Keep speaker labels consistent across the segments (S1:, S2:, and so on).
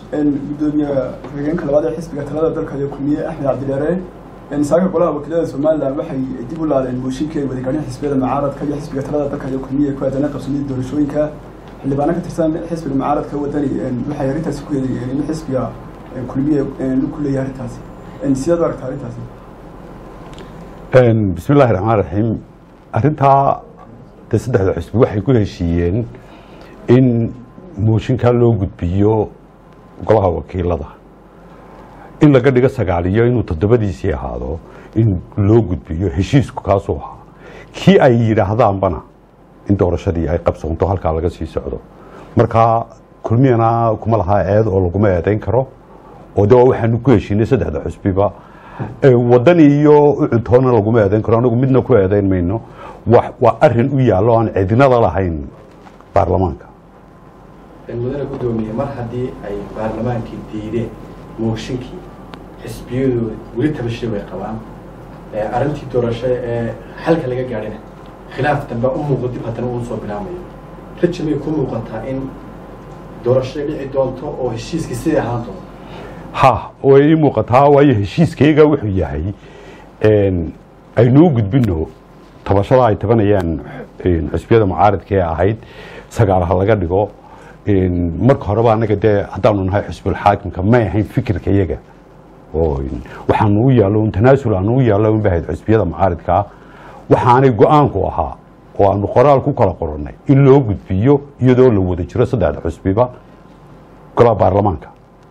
S1: gudoomiye ku-xigeenka labaad ee xisbiga talada dalka iyo kulmiye axmed cabdidheere saaka golaha wakiilada somalilan waxay dib u laaleen mooshinkii ay wadagaadheen xisbiyada mucaaradka iyo xisbiga talada dalka iyo kulmiye ku aadana qabsoomida doorashooyinka xildhibaano ka tirsan xisbiga mucaaradka wadani waxay arrintaasi ku eedeeyeen in xisbiga kulmiye ku leeyahay arrintaasi sidaad u aragtaa arrintaasi
S2: bismi illaahi raxmaan raxiim arrintaa de saddexda xusbi waxay ku heshiiyeen in mooshinkaa loo gudbiyo golaha wakiilada in laga dhigo sagaaliyo inuu toddobadiisii ahaado in loo gudbiyo heshiisku kaasuu ahaa kii ay yidhaahdaanbana in doorashadii ay qabsoonto halkaa laga sii socdo marka kulmiyana kuma lahaa eed oo laguma eedayn karo oo de waxaanu ku heshiinay saddexda xusbiba wadani iyo ucuntoona laguma eedayn karo anagu midna ku eedayn mayno waa arin u yaallo aan cidinada lahayn baarlamaanka
S3: mudane gudoomiye mar haddii ay baarlamaankii diideen mooshinkii xisbiyadooda weli tabashay way qabaan arrintii doorasho ee xalka laga gaadhina khilaaf dambe u muuqdo dib haddana uu soo bilaamayo raji may ku muuqataa in doorasho dhici doonto oo heshiiskii sidai ahaan doonto
S2: ha way ii muuqataa waayo heshiiskayga wuxuu yahay aynuu gudbino tabashada ay tabanayaan xusbiyada mucaaradka ee ahayd sagaal ha laga dhigo marka horeba anaga dee haddaanu nahay xusbulxaakimka may ahayn fikirka iyaga oo waxaanu u yaallo tanaasul aanu u yaallo unba ahayd xusbiyada mucaaradkaa waxaanay go-aanku ahaa oo aanu qoraal ku kala qorannay in loo gudbiyo iyadoo la wada jiro saddexda xusbiba golaha baarlamaanka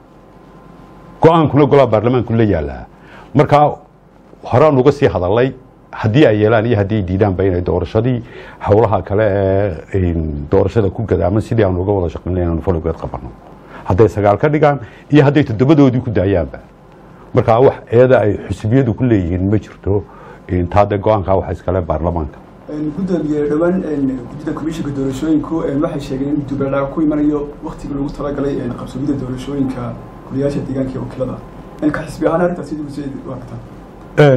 S2: go-aankuna golaha baarlamaanku la yaalaa markaa horaan uga sii hadalay haddii ay yeelaan iyo haddii ay diidaanba inay doorashadii howlaha kale ee doorashada ku gadaaman sidii aanu uga wada shaqayn inaanu faligeed qabano hadday sagaal ka dhigaan iyo hadday toddobadoodii ku daayaanba markaa wax eeda ay xusbiyadu ku leeyihiin ma jirto taade go-aankaa waxa iskale baarlamaanka
S1: gudoomiye dhowaan guddida komishinka doorashooyinku waxay sheegeen in dubeelaa ku imanayo waktigii lagu talagalay qabsoomida doorashooyinka goliyaasha deegaanka iyo wakiilada ka xisbi ahaan arrintaas sidii usii u aragtaa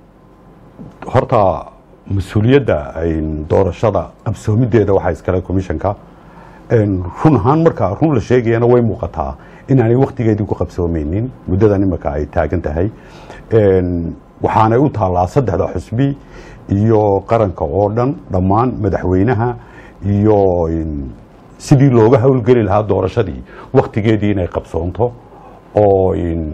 S2: horta mas-uuliyadda doorashada qabsoomideeda waxaa iskale commissionka run ahaan marka run la sheegayana way muuqataa inaanay waktigeedii ku qabsoomeynin muddadan imika ay taagan tahay waxaanay u taallaa saddexda xusbi iyo qaranka oo dhan dhammaan madaxweynaha iyo sidii looga howlgeli lahaa doorashadii waktigeedii inay qabsoonto oo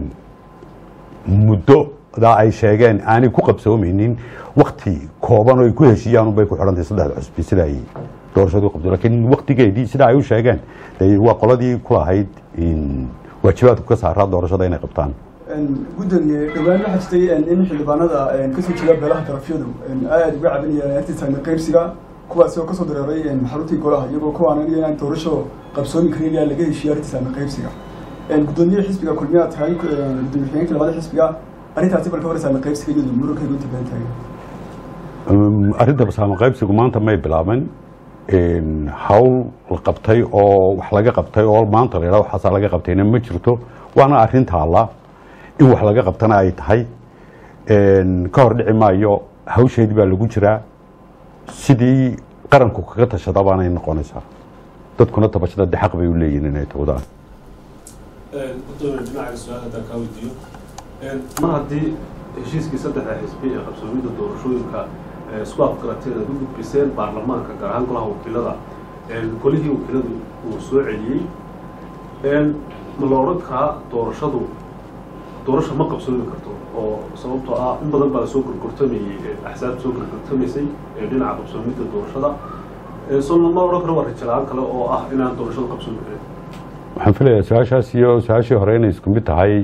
S2: muddodaa ay sheegeen aanay ku qabsoomeynin wakti kooban oo ay ku heshiiyaan unbay ku xidhantahay saddexda xusbi sida ay doorashadu qabto lakiin waktigeedii sida ay u sheegeen waa qoladii ku lahayd waajibaadku ka saaraa doorashada inay qabtaan
S1: gudoomiye dhowaan waxaa jirtay in xildhibaanada kasoo jeeda beelaha darafyadu aada uga cabinayaan artisan qaybsiga kuwaasi oo kasoo dareeray xaruntii golaha iyagoo ku aananaya inaan doorasho qabsoomi karin ilaa laga heshiiyo artisan qaybsiga gudoomiye xisbiga kulmiyaa tahay gudoomiye xigeenka labada xisbiga arrintaasi balka horeysa qaybsiga iyadu murunkayga inta badan tahay
S2: arrinta basaamo qaybsigu maanta may bilaaban hawl la qabtay oo wax laga qabtay oo maanta la yidhaha waxaasaa laga qabtayna ma jirto waana arrin taalla in wax laga qabtana ay tahay ka hor dhici maayo hawsheedii baa lagu jiraa sidii qaranku kaga tashada baanay noqonaysaa dadkuna tabashada de xaq bay u leeyihin inay tawdaan
S4: gudoomiye dhinaca su-aal haddaan kaa weydiiyo mar haddii heshiiskii saddexda xisbi ee qabsoomida doorashooyinka isku afgarateen aad u gudbiseen baarlamaanka gaar ahaan golaha wakiilada golihii wakiiladu uu soo celiyey ma la odhan karaa doorashadu doorasha ma qabsoomi karto oo sababtoo ah in badan baa lasoo gorgortamayey axsaab soo gorgortamaysay dhinaca qabsoomida doorashada so lama odhan karo waa rajalaan kale oo ah inaan doorashada qabsoomi karin
S2: waxaan filayaa su-aashaas iyo su-aashii hore inay isku mid tahay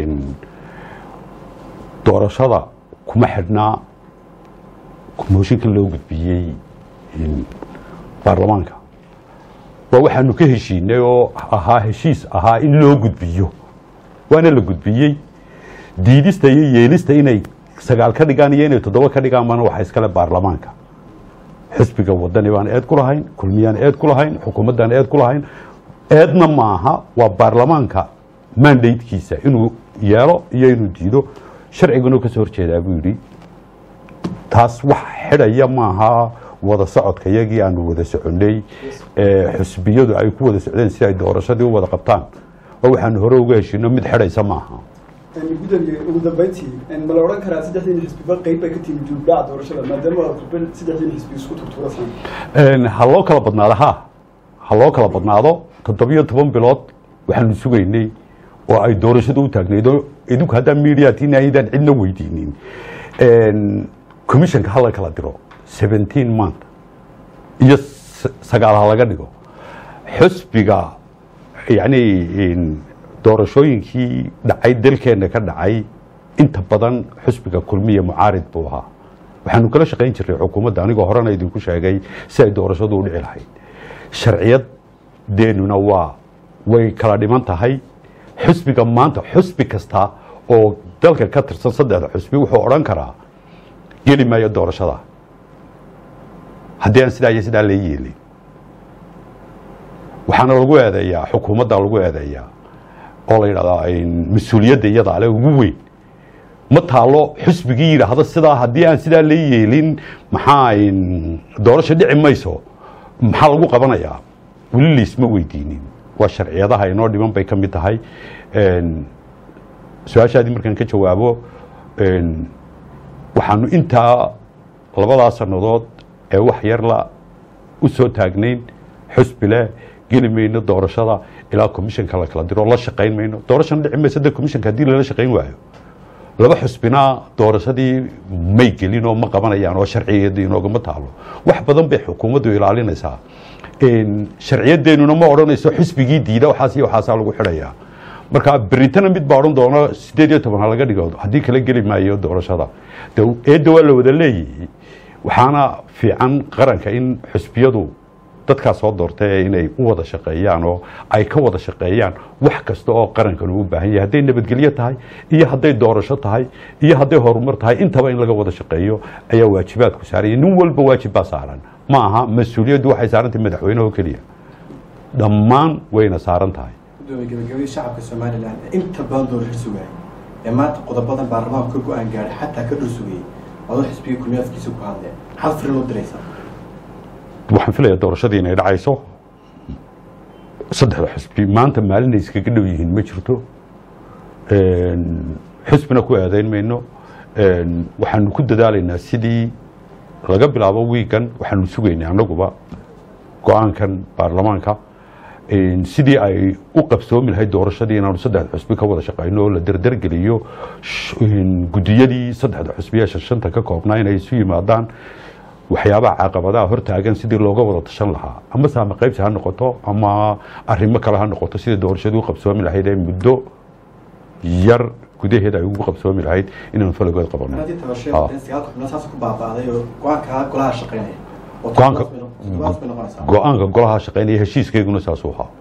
S2: doorashada kuma xidhnaa mooshinka loo gudbiyey baarlamaanka waa waxaanu ka heshiinay oo ahaa heshiis ahaa in loo gudbiyo waana la gudbiyey diidista iyo yeelista inay sagaal ka dhigaan iyo inay toddoba ka dhigaan mana waxa iskale baarlamaanka xisbiga wadani baan eed ku lahayn kulmiyaan eed ku lahayn xukuumaddaan eed ku lahayn eedna maaha waa baarlamaanka mandatekiisa inuu yeelo iyo inuu diido sharciguna kasoo horjeedaa buu yidhi taas wax xidhaya maaha wada socodka iyagii aanu wada soconay xusbiyadu ay ku wada socdeen si ay doorashadii u wada qabtaan oo waxaanu hore uga heshiino mid xidhaysa maaha
S1: gudoomiye ugu dambeyntii ma la odhan karaa saddexdiin xisbiba qeyb bay ka tiimi juubdhaca doorashada maadaama aad qubel saddexdiin xisbi isku turtuurasaan
S2: ha loo kala badnaado ha ha loo kala badnaado toddobiyo toban bilood waxaanu sugaynay oo ay doorashada u taagnaydo idinku haddaa mediatiin aydaan cidna weydiinin commissionka hala kala diro seventeen month iyo sagaal ha laga dhigo xusbiga yani doorashooyinkii dhacay dalkeena ka dhacay inta badan xusbiga kulmiya mucaarid buu ahaa waxaanu kala shaqayn jirnay xukuumadda anigoo horena idinku sheegay si ay doorashadu u dhici lahayd sharciyadeenuna waa way kala dhiman tahay xusbiga maanta xusbi kasta oo dalka ka tirsan saddexda xusbi wuxuu odhan karaa geli maayo doorashada haddii aan sidaa iyo sidaa la yeelin waxaana lagu eedeeyaa xukuumadda lagu eedeeyaa oo la yidhahdaa mas-uuliyadda iyada ale ugu weyn ma taalo xusbigii yidhaahda sidaa haddii aan sidaa la yeelin maxaa doorasho dhici mayso maxaa lagu qabanayaa weli laisma weydiinin waa sharciyadaha inoo dhiman bay ka mid tahay su-aashaadii markaan ka jawaabo waxaanu intaa labadaa sannadood ee wax yarla u soo taagnayn xusbi leh geli mayno doorashada ilaa commissionka la kala diro la shaqayn mayno doorashana dhici mayso de commissionka haddii lala shaqayn waayo laba xusbina doorashadii may gelin oo ma qabanayaan oo sharcigeeda inoogama taalo wax badan bay xukuumaddu ilaalinaysaa sharciyadeennuna ma odhanayso xusbigii diida waxaas iyo waxaasaa lagu xidhayaa marka berintana mid baa odhan doona sideed iyo toban ha laga dhigo haddii kala geli maayo doorashada eedda waa la wada leeyihi waxaana fiican qaranka in xusbiyadu dadkaa soo doortay inay u wada shaqeeyaan oo ay ka wada shaqeeyaan wax kasta oo qarankan uu u baahan yahay hadday nabadgelyo tahay iyo hadday doorasho tahay iyo hadday horumar tahay intaba in laga wada shaqeeyo ayaa waajibaadku saaraya nin walba waajib baa saaran ma aha mas-uuliyaddu waxay saaran tahay madaxweyneha oo keliya dhammaan wayna saaran tahay
S3: gudoomiye gabagabadii shacabka somalilan ee inta badan doorasho sugayay ee maanta qodobadan baarlamaanku ka go-aan gaaray xataa ka dhul sugayay adoo xisbiga kulmiyaadkiisa ku hadleen maxaad firin u diraysaa
S2: waxaan filayaa doorashadii inay dhacayso saddexda xusbi maanta maalinay iskaga dhow yihiin ma jirto xusbina ku aadayn mayno waxaanu ku dadaalaynaa sidii laga bilaabo wiigan waxaanu sugaynay annaguba go-aankan baarlamaanka sidii ay u qabsoomi lahayd doorashadii inaanu saddexda xusbi ka wada shaqayno oo la derdergeliyo gudiyadii saddexda xusbiyaasha shanta ka koobnaa inay isu yimaadaan waxyaabaha caqabadaha hortaagan sidii looga wada tashan lahaa ama saama qaybsi ha noqoto ama arrimo kale ha noqoto sidii doorashadii u qabsoomi lahayd ee muddo yar gudaheeda ay ugu qabsoomi lahayd inaanu falagood qabano
S3: haddii tabashada sagaalka xubnood saas ku baaba'day oo go-aanka golaha shaqeynaya oo
S2: Go-aanka-
S3: toddobaad bay noqonaysaa
S2: go-aanka golaha shaqeynaya heshiiskeyguna saasuu ahaa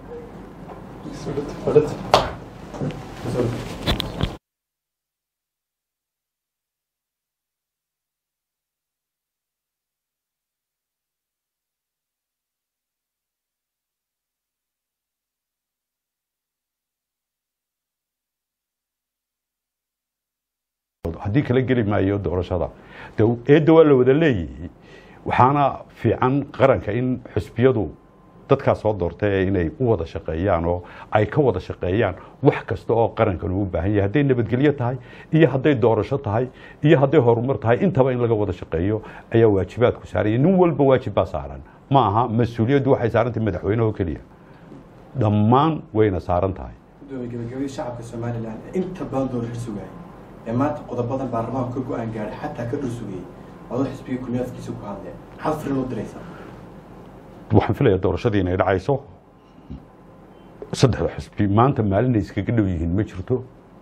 S2: haddii kala geli maayo doorashada de eedda waa la wada leeyihi waxaana fiican qaranka in xusbiyadu dadkaa soo doortay inay u wada shaqeeyaan oo ay ka wada shaqeeyaan wax kasta oo qarankan uu u baahan yahay hadday nabadgelyo tahay iyo hadday doorasho tahay iyo hadday horumar tahay intaba in laga wada shaqeeyo ayaa waajibaadku saaraya nin walba waajib baa saaran ma aha mas-uuliyaddu waxay saaran tahay madaxweyneha oo keliya dhammaan wayna saaran tahay
S3: gudoomiye gabagabadii shacabka somalilan ee inta badan doorasho sugayay ee maanta qodobadan baarlamaanku ka go-aan gaaray xataa ka dhul sugayay adoo xisbiga kulmiyaadkiisa ku hadleen maxaad firin u diraysaa
S2: waxaan filayaa doorashadii inay dhacayso saddexda xusbi maanta maalinay iskaga dhow yihiin ma jirto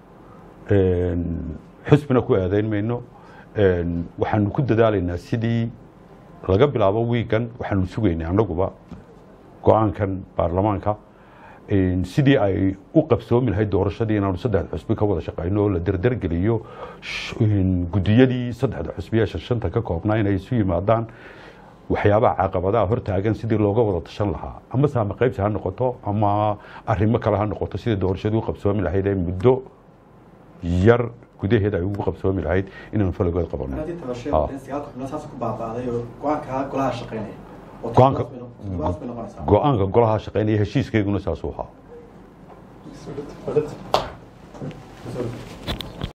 S2: xusbina ku aadayn mayno waxaanu ku dadaalaynaa sidii laga bilaabo wiigan waxaanu sugaynay annaguba go-aankan baarlamaanka sidii ay u qabsoomi lahayd doorashadii inaanu saddexda xusbi ka wada shaqayno oo la derdergeliyo gudiyadii saddexda xusbiyaasha shanta ka koobnaa inay isu yimaadaan waxyaabaha caqabadaha hortaagan sidii looga wada tashan lahaa ama saama qaybsi ha noqoto ama arrimo kale ha noqoto sidii doorashadii u qabsoomi lahayd ee muddo yar gudaheeda ay ugu qabsoomi lahayd inaanu falagood qabano
S3: haddii
S2: Ah.
S3: tabashada sagaalka xubnood saas ku baaba'day oo go-aanka golaha shaqeynaya oo
S2: Go-aanka-
S3: toddobaad bay noqonaysaa
S2: go-aanka golaha shaqeynaya heshiiskeyguna saasuu ahaa
S4: Fadhid.